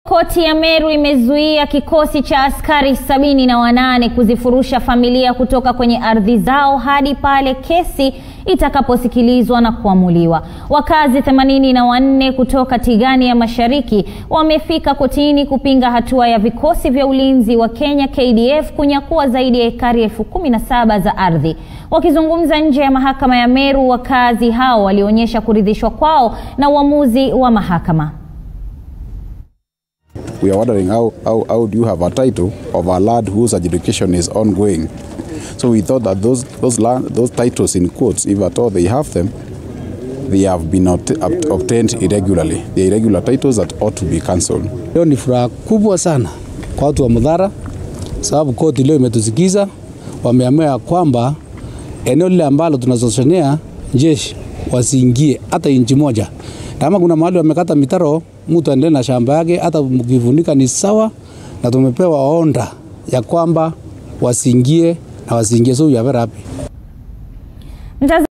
Koti ya Meru imezuia kikosi cha askari sabini na wanane kuzifurusha familia kutoka kwenye ardhi zao hadi pale kesi itakaposikilizwa na kuamuliwa. Wakazi themanini na wanne kutoka Tigania Mashariki wamefika kotini kupinga hatua ya vikosi vya ulinzi wa Kenya KDF kunyakua zaidi ya ekari elfu kumi na saba za ardhi. Wakizungumza nje ya mahakama ya Meru, wakazi hao walionyesha kuridhishwa kwao na uamuzi wa mahakama. We are wondering how, how, how do you have a title of a lad whose adjudication is ongoing? So we thought that those, those, land, those titles in quotes, if at all they have them, they have been obt obtained irregularly. The irregular titles that ought to be cancelled. Leo ni furaha kubwa sana kwa watu wa Mudhara sababu koti leo imetusikiza, wameamua ya kwamba eneo lile ambalo tunazoshonea jeshi wasiingie hata inchi moja. Kama kuna mahali wamekata mitaro, mtu aendelee na shamba yake, hata mkivunika ni sawa, na tumepewa onda ya kwamba wasiingie na wasiingie, so we are very happy.